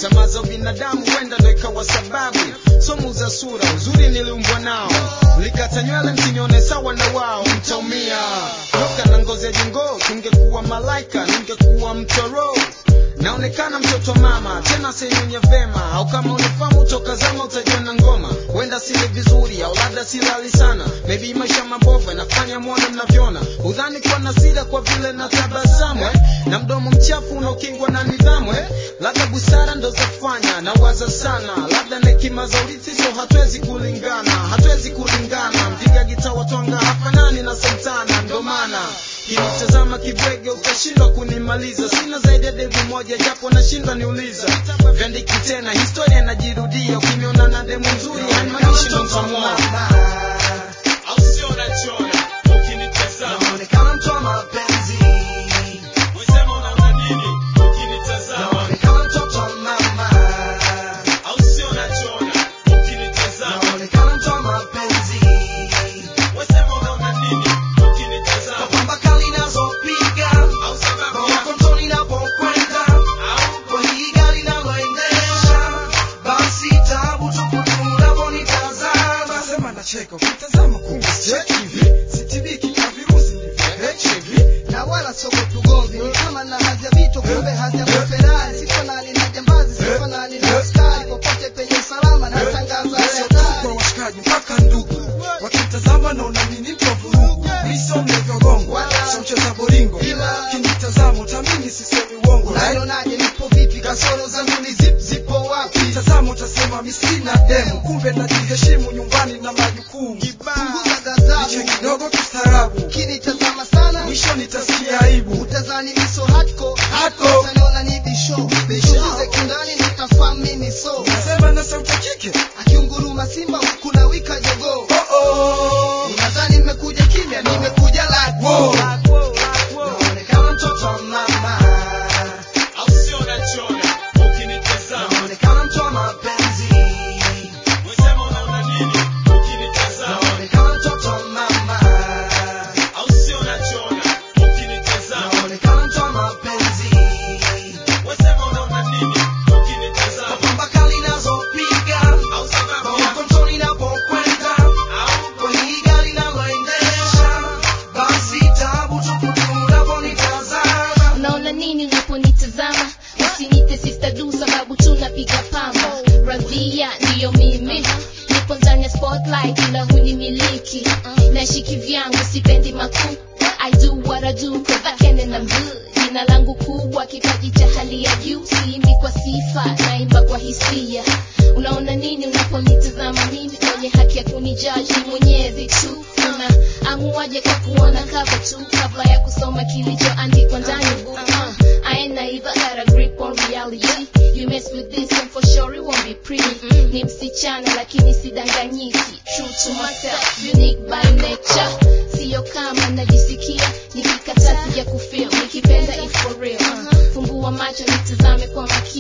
tamaa za binadamu huenda ndo ikawa sababu somu za sura uzuri niliumbwa nao likata nywele msinione sawa na wao mtaumia toka na ngozi ya jingoo tungekuwa malaika ningekuwa mtoro naonekana mtoto wa mama tena senyunye vema au kama unifamu toka zama utajiona ngoma huenda sili vizuri au labda silali sana maybe maisha mabovu yanafanya mwone mnavyoona udhani kuwa na sira kwa vile na tabasamu eh? na mdomo mchafu unaokingwa na nidhamu eh? labda busara ndo zafanya na waza sana labda na hekima za urithi so hatuwezi kulingana hatuwezi kulingana mpiga gita watwanga hafanani na santana ndo maana kinitazama kibwege utashindwa kunimaliza sina zaidi ya devu moja japo nashindwa niuliza vyandiki tena historia inajirudia ukiniona na demu nzuri haimaanishi mtamua au sio unachora ukinitazama Naonekana mtu wa mapenzi, wesema unaona nini ukinitazama naonekana mtoto wa mama, au sio unachora ukinitazama naonekana mtu wa mapenzi, wesema unaona nini ukinitazama pamba kali nazopiga, au sababu roho yako yako mtoni napokwenda, au kwa hii gari naloendesha, basi tabu tupu tu unaponitazama. Nasema nacheka ukitazama kumbe sicheki hivi sitibiki na virusi ni vya HIV na wala sogopi ugomvi ni kama na hadhi ya vito kumbe hadhi ya maferari sifanani na jambazi sifanani na askari popote penye usalama na tangaza sio tu hatari kwa washikaji mpaka ndugu wakitazama naona mimi mtu wa vurugu miso mlevyogongwa sio mcheza boringo Ila- kinitazama utamini sisemi uongo right? unanionaje nipo vipi kasoro zangu ni zip zipo wapi Tazama utasema mi sina demu kumbe najiheshimu nyumbani na majukumu punguza niche gazabu kidogo kistaarabu ukinitazama sana mwisho nitasikia aibu utazani miso hatko Hardcore. utaniona ni bisho bishulize kindani nitafahamu mimi so nasema na sauti ya kike akiunguruma simba huku na wika jogoo oh oh unadhani nimekuja kimya nimekuja lako Wow. Naonekana mtoto wa mama, au sio unachora ukinitazama naonekana mtu wa mapenzi, wesema unaona nini ukinitazama naonekana mtoto wa mama, au sio unachora ukinitazama naonekana mtu wa mapenzi, wesema unaona nini ukinitazama pamba kali nazopiga, au sababu roho yako yako mtoni napokwenda, au kwa hii gari naloendesha, basi tabu tupu tu unaponitazama. unaona nini unaponitazama usinite sister du sababu tunapiga pamba radhia ndiyo mimi nipo ndani ya spotlight ila hunimiliki nashiki vyangu sipendi makuu I do what I do cause I can and I'm good jina langu kubwa kipaji cha hali ya juu siimbi kwa sifa naimba kwa hisia unaona nini unaponitazama mimi mwenye haki ya kunijaji mwenyezi tu una amuaje kwa kuona cover tu kabla ya kusoma kilichoandikwa ndani book uh, I ain't naive, I got a grip on reality you mess with this and for sure it won't be pretty ni msichana lakini sidanganyiki true to myself unique by nature sio kama najisikia nikikataa sija kufeel nikipenda if for real uh, fumbua macho nitazame kwa makini